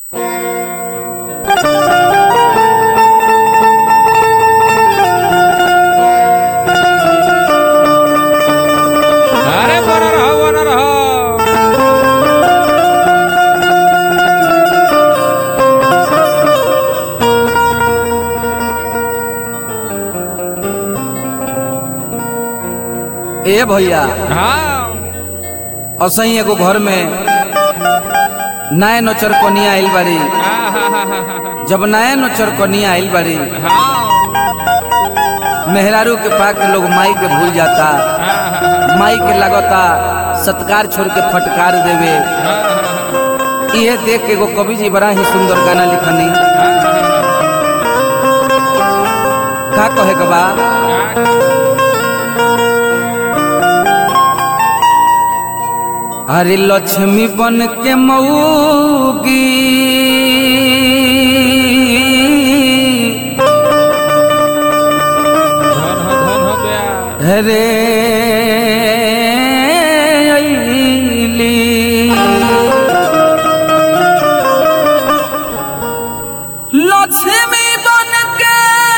अरे बरं राहा बरं राहा ए भैया हाँ असही एगो घर में नए नोचर कनिया आइल बारी हाँ, हाँ, हाँ, हाँ, हाँ, जब नए नोचर कनिया आइल बारी हाँ, मेहरारू के पाक के लोग माई के भूल जाता हाँ, हाँ, माई के लगता सत्कार छोड़ के फटकार देवे हाँ, हाँ, इहे देख के एगो कवि जी बड़ा ही सुंदर गाना लिखनी का कहे के बा अरे लक्ष्मी बन के मऊगी धन हो धन हो गया रे अइली। लक्ष्मी बन के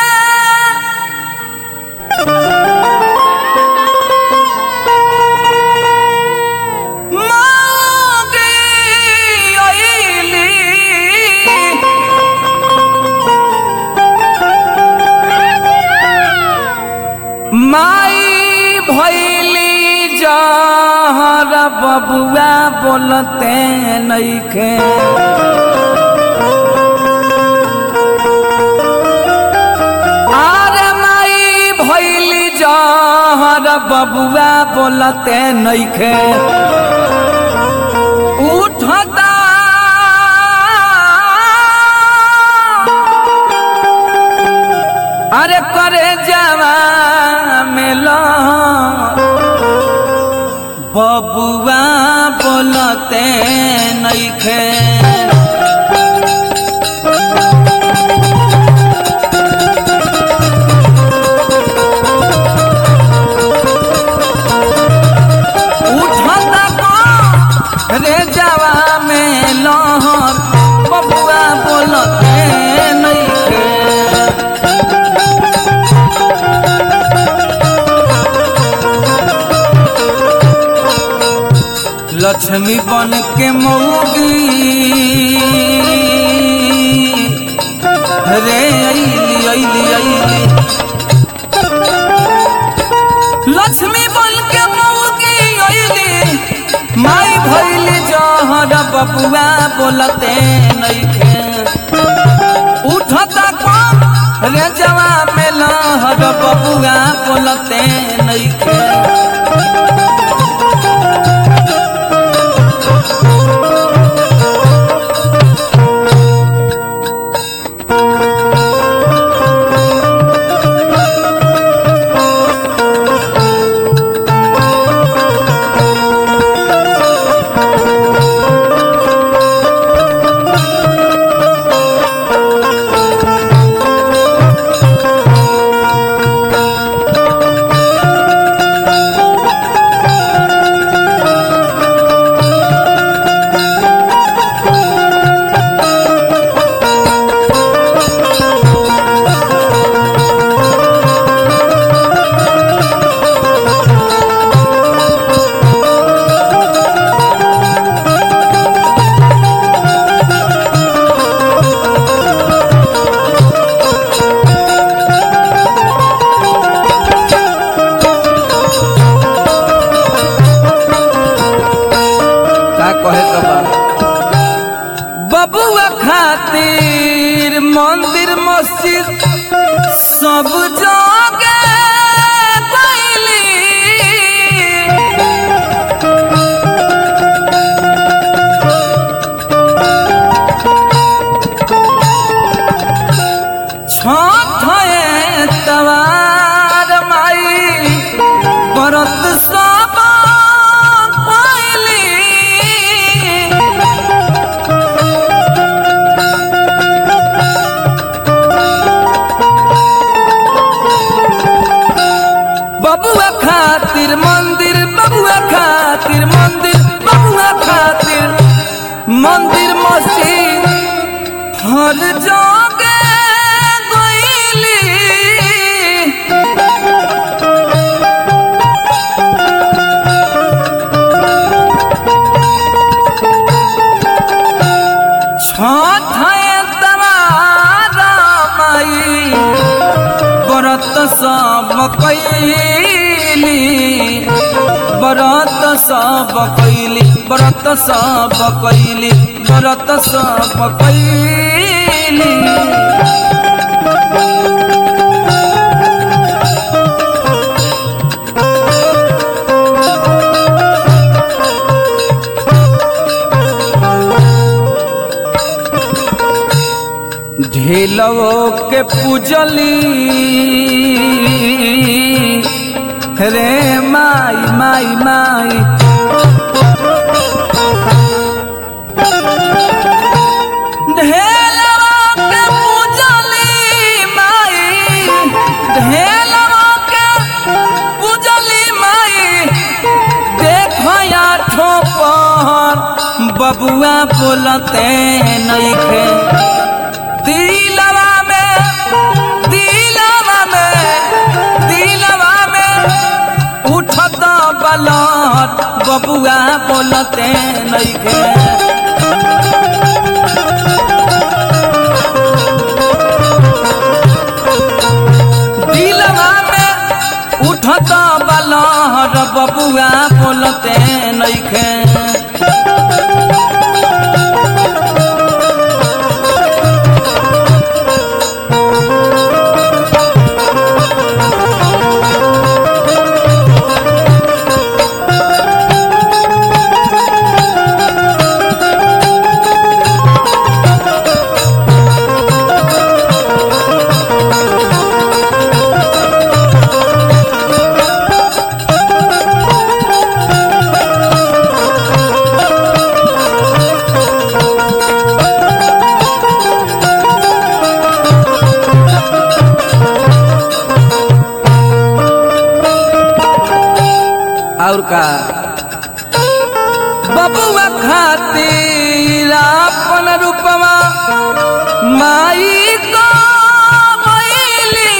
मांगे अइली। माई भैली जहर बबुआ बोलते नइखे आरे माई भैली जहर बबुआ बोलते नइखे उठता अरे करे जवा मिलो बबुआ बोलते नइखे उठता को रे जवा में लहर बबुआ बोलते नइखे लक्ष्मी बन के मऊगी रे अइली अइली अइली लक्ष्मी बन के मऊगी अइली माई भइली जहर बबुआ बोलते नइखे उठता कम रे जवा में लहर बबुआ बोलते नइखे का कहे के बा बबुआ खातिर मंदिर मस्जिद सब जगे गइली छठ तवार माई परत सब पाइली बबुआ खातिर मंदिर बबुआ खातिर मंदिर बबुआ खातिर मंदिर मस्जिद हर जोगे गईली छठाए तवारा माई व्रत सब कैली व्रत सब कैली व्रत सब कैली व्रत सब कैली ढेलवो के पूजली रे माई माई माई ढेलवा के पूजली माई ढेलवा के पूजली माई देखया ठोपर बबुआ बोलते नइखे दिलवा में दिलवा में दिलवा में उठत बलत बबुआ बोलते नइखे दिलवा में उठत बलहर बबुआ बोलते नइखे और का बबुआ खातिर अपन रूपवा माई को मैली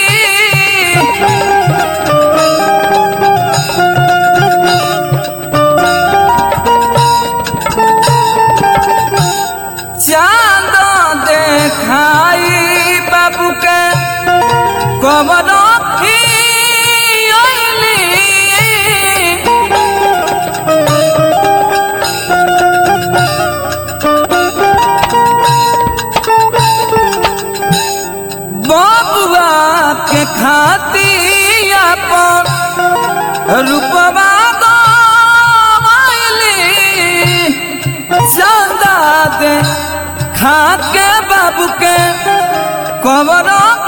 चांद देखाई बाबू के कबर बबुआ के खाती अपन रूपवा गवाइली चंदा दे खा के बाबू के कबर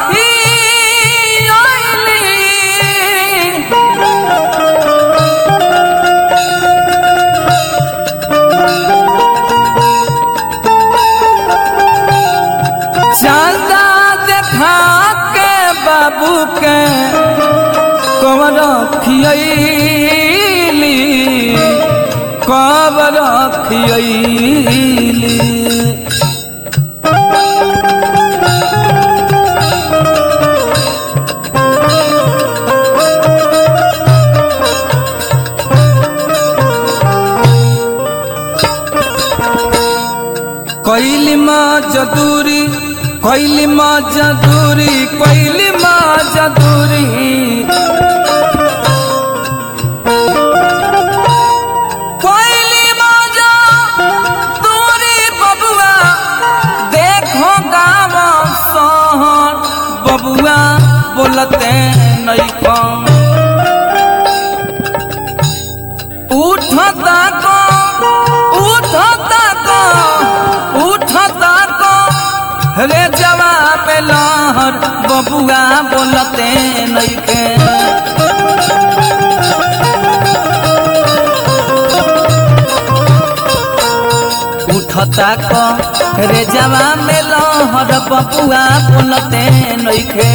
चंदा देखा के बाबू के कबर खियली कबर खियली कैली माँ जदूरी कैली माँ जदूरी कैली माँ जदूरी कैली माँ जदूरी बबुआ देखो गाँव शहर बबुआ बोलते नहीं कम उठता को उठता को उठता को रे जवाब लहर बबुआ बोलते नइखे उठता को रे जवाब लहर बबुआ बोलते नइखे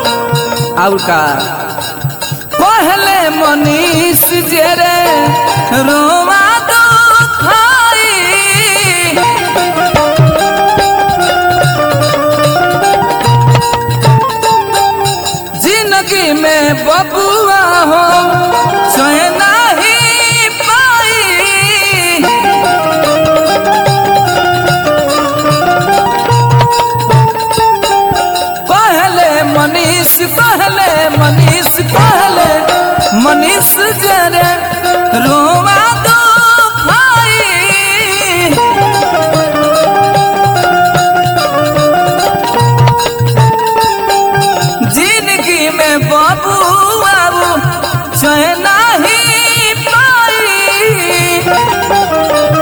और का पहले मनीष जे रे रोवा दुखाई जिंदगी में बबुआ हो चैन नहीं पाई पहले मनीष पहले मनीष पहले मनीष जरे रोवा दो भाई जिंदगी में बाबू बाबू चैन नहीं पाई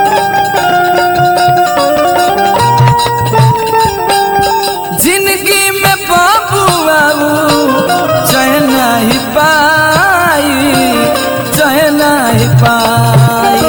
जिंदगी में बाबू बाबू चैन ही पाई चैन ही पाई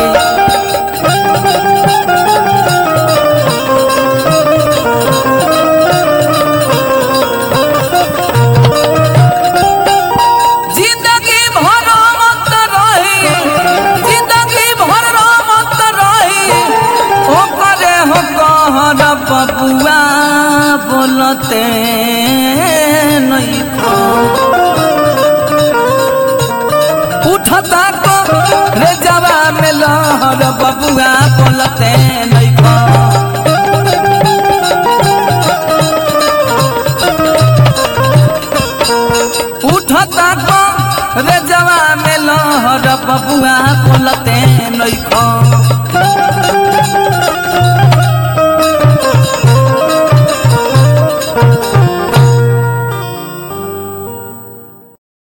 जिंदगी भर मत रही जिंदगी भर मत रही ओ करे हो कहर बबुआ बोलते नहीं को उठता को रे जवा में लहर बबुआ बोलते नहीं को उठता को रे जवा में लहर बबुआ बोलते नहीं को